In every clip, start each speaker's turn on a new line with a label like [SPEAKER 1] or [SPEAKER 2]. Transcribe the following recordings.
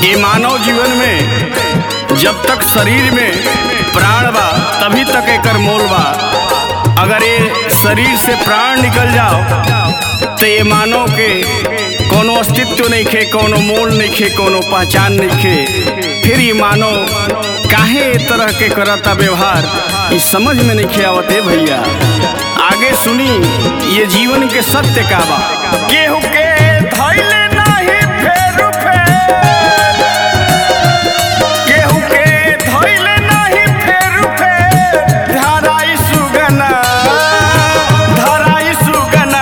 [SPEAKER 1] ये मानव जीवन में जब तक शरीर में प्राण बा तभी तक एकर मोल बा अगर ये शरीर से प्राण निकल जाओ तो ये मानव के कोनो अस्तित्व नहीं खे कोनो मोल नहीं खे कोनो पहचान नहीं खे फिर ये मानव काहे ए तरह के करता व्यवहार ये समझ में नहीं खे आवत है भैया आगे सुनी ये जीवन के सत्य का बा केहू के धैले नाही फेरू फेर केहू के धैले नाही फेरू फेर धराई सुगना धराई सुगना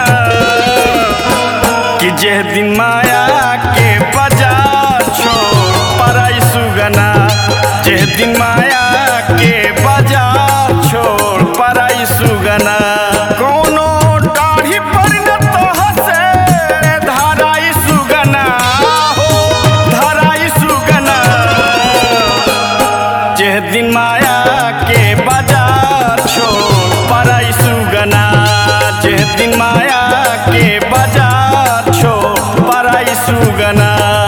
[SPEAKER 1] कि जे दिन माया के बाजार छोड़ पराई सुगना जे दिन माया के बाजार छोड़ पराई सुगना कोनो दाढ़ी पर न तो हसे धराई सुगना हो धराई सुगना जे दिन माया के बाजार छोड़ पराई सुगना जे दिन माया के बाजार छोड़ पराई सुगना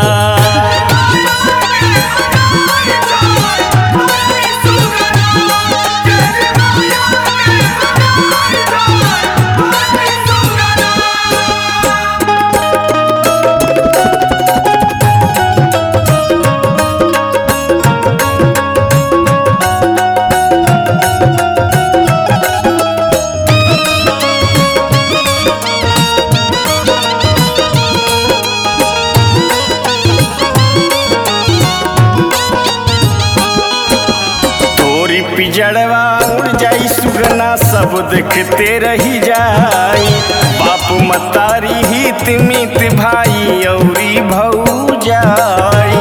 [SPEAKER 1] तोरी पिजड़वा उड़ जाई सुगना सब देखते रही जाई बाप मतारी हित मित भाई औरी भऊ जाई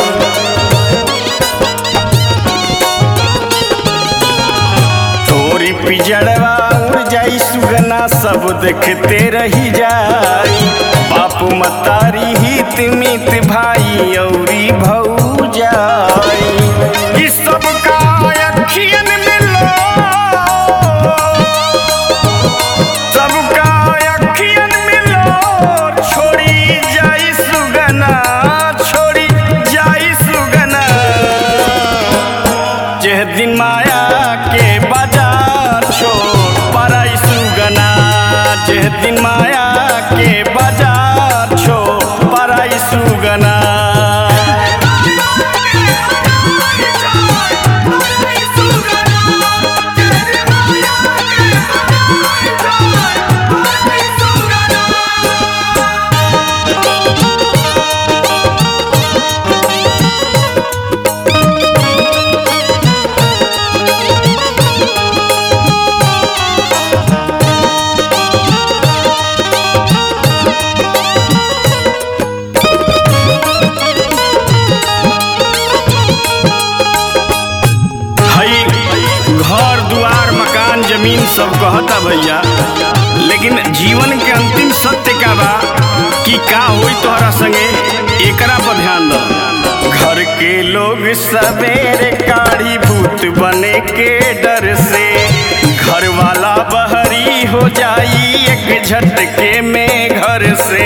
[SPEAKER 1] तोरी पिजड़वा उड़ जाई सुगना सब देखते रही जाई बाप मतारी हित मित भाई औरी भऊ जाई ई सब का अखियन मिलो सबका अखियन मिलो छोड़ी जाई सुगना छोड़ी जाई सुगना जे दिन माया के बाजार छोड़ पराई सुगना जे दिन माया के बाजार छोड़ पराई सुगना हई घर दुआर मकान जमीन सब कहता भैया लेकिन जीवन के अंतिम सत्य का बा कि का होई तोहरा संगे एकरा पर ध्यान दो घर के लोग सवेरे काढ़ी भूत बने के डर से घर वाला बहरी हो जाई एक झटके में घर से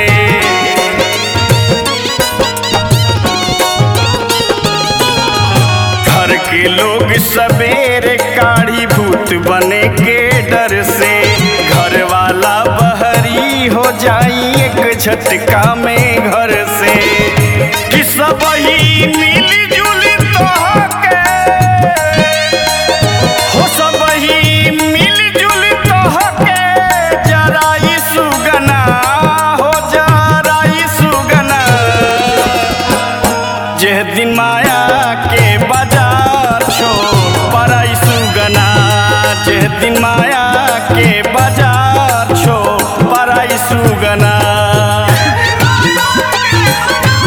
[SPEAKER 1] घर के लोग सवेरे काढ़ी भूत बने के डर से घर वाला बहरी हो जाई एक झटका में घर से कि सब ही मिली जुली तोहके हो सब ही मिली जुली तोहके जराई सुगना हो जराई सुगना जे दिन माया के बाजार छोड़ पराई सुगना जे दिन माया के बाजार छोड़ पराई सुगना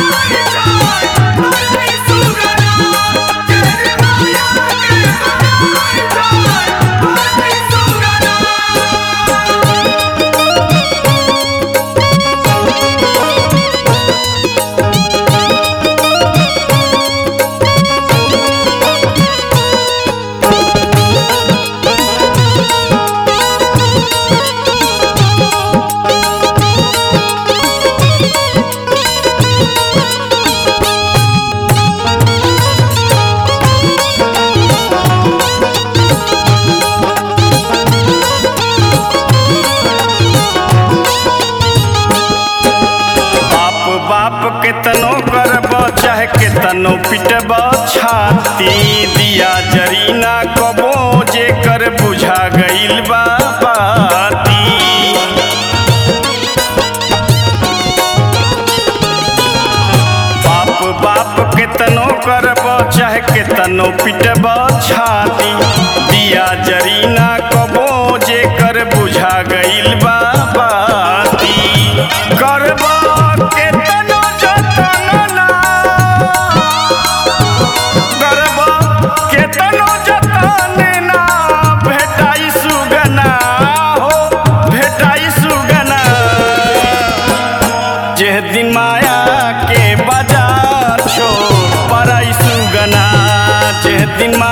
[SPEAKER 1] केतनो करब चाहे केतनो पिटब छाती दिया जरी ना कबो जे कर बुझा गइल बा बाती बाप बाप केतनो करब चाहे केतनो पिटब छाती दिया जरी ना कबो जे कर बुझा गइल बा बाती करब केतनो जतन ना करब केतनो जतन ना भेटाई सुगना हो भेटाई सुगना जे दिन माया के बाजार छोड़ पराई सुगना जे दिन माया